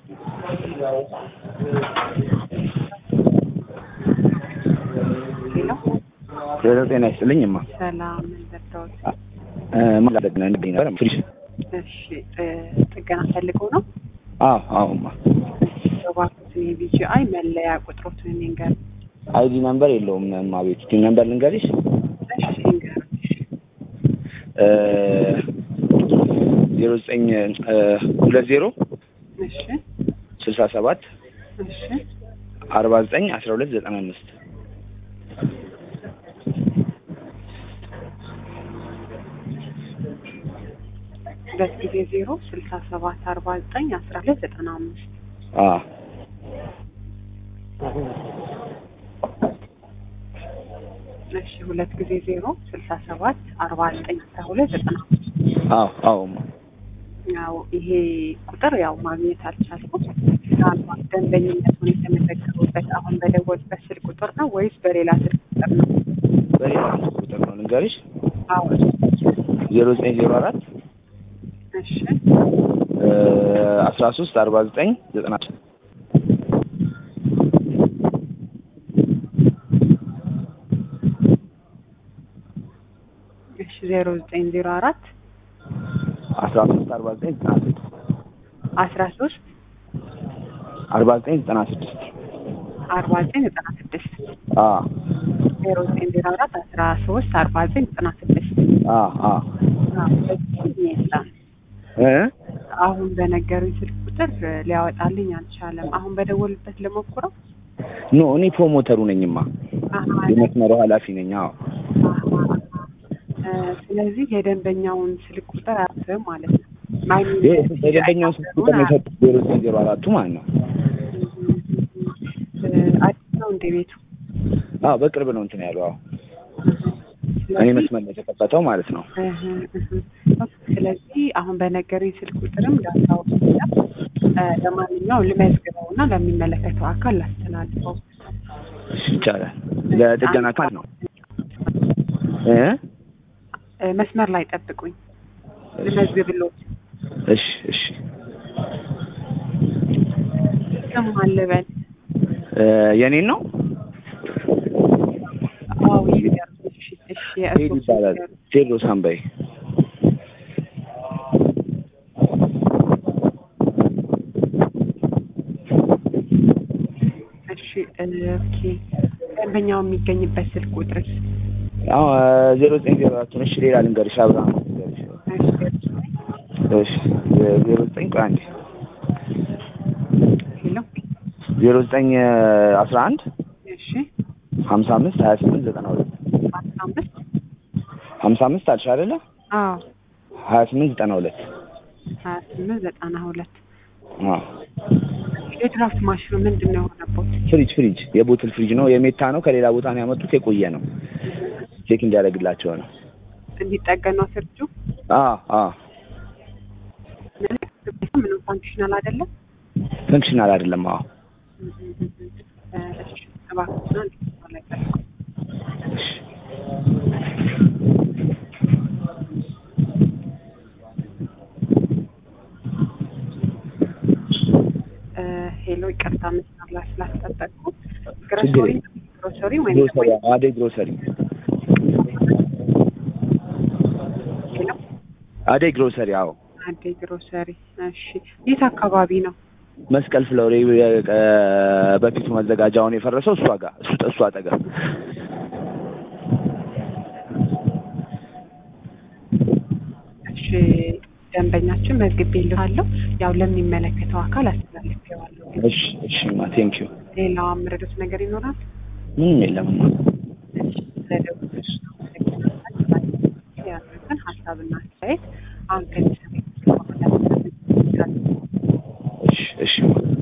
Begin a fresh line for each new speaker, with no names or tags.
ሄሎ
ሄሎ ጤና ይስጥልኝ እማ
ሰላም እንደርዳዎት።
ማለት ነው እንዴ ነበር ፍሪሽ
እሺ ጥ- ጥገና ፈልገው ነው?
አዎ አዎ እማ
እባክዎትን የቢጂአይ መለያ ቁጥሮትን ይንገር።
አይዲ ነምበር የለውም እማ ቤት ቲም ነምበር ልንገርሽ
እሺ ይንገር።
ዜሮ ዘጠኝ ሁለት ዜሮ
እሺ
ስልሳ ሰባት
እሺ
አርባ ዘጠኝ አስራ ሁለት ዘጠና አምስት
ሁለት ጊዜ ዜሮ ስልሳ ሰባት አርባ ዘጠኝ አስራ ሁለት ዘጠና አምስት
አዎ
እሺ ሁለት ጊዜ ዜሮ ስልሳ ሰባት አርባ ዘጠኝ አስራ ሁለት ዘጠና አምስት
አዎ አዎ እማ
ያው ይሄ ቁጥር ያው ማግኘት አልቻልኩም። ምናልባት ደንበኝነቱን የተመዘገቡበት አሁን በደወሉበት ስልክ ቁጥር ነው ወይስ በሌላ ስልክ ቁጥር ነው?
በሌላ ቁጥር ነው ልንገርሽ
አዎ
ዜሮ ዘጠኝ ዜሮ አራት
እሺ
አስራ ሶስት አርባ ዘጠኝ ዘጠና
እሺ ዜሮ ዘጠኝ ዜሮ አራት
አስራ ሶስት አርባ ዘጠኝ ዘጠና ስድስት
አስራ ሶስት
አርባ ዘጠኝ ዘጠና ስድስት
አርባ ዘጠኝ ዘጠና ስድስት
አዎ
ዜሮ ዘጠኝ ዜሮ አራት አስራ ሶስት አርባ ዘጠኝ ዘጠና ስድስት
አዎ አዎ
የለም
እ
አሁን በነገሩኝ ስልክ ቁጥር ሊያወጣልኝ አልቻለም። አሁን በደወሉበት ልሞክረው።
ኖ እኔ ፕሮሞተሩ ነኝማ
አሀ፣
የመስመሩ ኃላፊ ነኝ አዎ
አሀ፣ እ፣ ስለዚህ የደንበኛውን ስልክ ቁጥር አያስብም ማለት ነው። ማይኒ
የደንበኛውን ስልክ ቁጥር ነው የሰጡት ዜሮ ዘጠኝ ዜሮ አራቱ ማለት ነው
አዲስ ነው እንደ ቤቱ
አዎ በቅርብ ነው እንትን ያለው አዎ እኔ መስመር ነው የተከፈተው ማለት ነው
እህ፣ እህ። ስለዚህ አሁን በነገሩኝ ስልክ ቁጥርም ዳታው ለማንኛውም ልመዝግበው እና ለሚመለከተው አካል ላስተላልፈው።
እሺ ይቻላል ለጥገና ካል ነው እ
እ፣ መስመር ላይ ጠብቁኝ ልመዝግብሎት።
እሺ እሺ
ስም ማን ልበል?
እ የኔን ነው
አዎ ይንገሩኝ። እሺ፣ እሺ፣
ቴዲ
የእርስዎ ስም
ይባላል
ይንገሩኝ።
ቴድሮስ አንበይ
እሺ፣ እ፣ ኦኬ። ደንበኛው የሚገኝበት ስልክ ቁጥር
አዎ ዜሮ ዘጠኝ ዜሮ አራቱን እሺ ሌላ ልንገርሽ አብርሃም ልንገርሽ እሺ ዜሮ ዘጠኝ ቆይ አንዴ
ሄሎ፣
ዜሮ ዘጠኝ አስራ አንድ
እሺ፣
ሀምሳ አምስት ሀያ ስምንት ዘጠና ሁለት
አስራ አምስት
ሀምሳ አምስት አልሽ አይደለ
አዎ
ሀያ ስምንት ዘጠና ሁለት
ሀያ ስምንት ዘጠና ሁለት
አዎ
የድራፍት ማሽኑ ምንድን ነው የሆነበት?
ፍሪጅ ፍሪጅ የቦትል ፍሪጅ ነው የሜታ ነው ከሌላ ቦታ ነው ያመጡት የቆየ ነው ቼክ እንዲያደርግላቸው ነው
እንዲጠገን ነው ፍርጁ።
አዎ አዎ
ምንም ፋንክሽናል አይደለም።
ፈንክሽናል አይደለም አዎ
እ፣ እሺ፣ እባክዎትን አንድ መስመር ላይ ጠብቁ።
እሺ
እ፣ ሄሎ፣ ይቅርታ መስመር ላይ ስላስጠበቅኩ።
ችግር
ግሮሰሪ
የለም።
ግሮሰሪ ወይም
ግሮሰሪ አደይ ግሮሰሪ
ሄሎ፣
አደይ ግሮሰሪ አዎ
አዴ ግሮሰሪ። እሺ፣ የት አካባቢ ነው?
መስቀል ፍለውሬ በፊቱ መዘጋጃውን የፈረሰው እሷ ጋር እሱ እሱ አጠገብ
እሺ፣ ደንበኛችን መዝግቤልሃለሁ። ያው ለሚመለከተው አካል አስተላልፌዋለሁ።
እሺ እሺ ማ ቴንክ ዩ
ሌላው የምረዱት ነገር ይኖራል?
ምንም የለምማ
እሺ፣ ስለደወልሽ ያሉትን ሀሳብና አስተያየት አሁን ከዚህ ሰሜን
እሺ እሺ ማ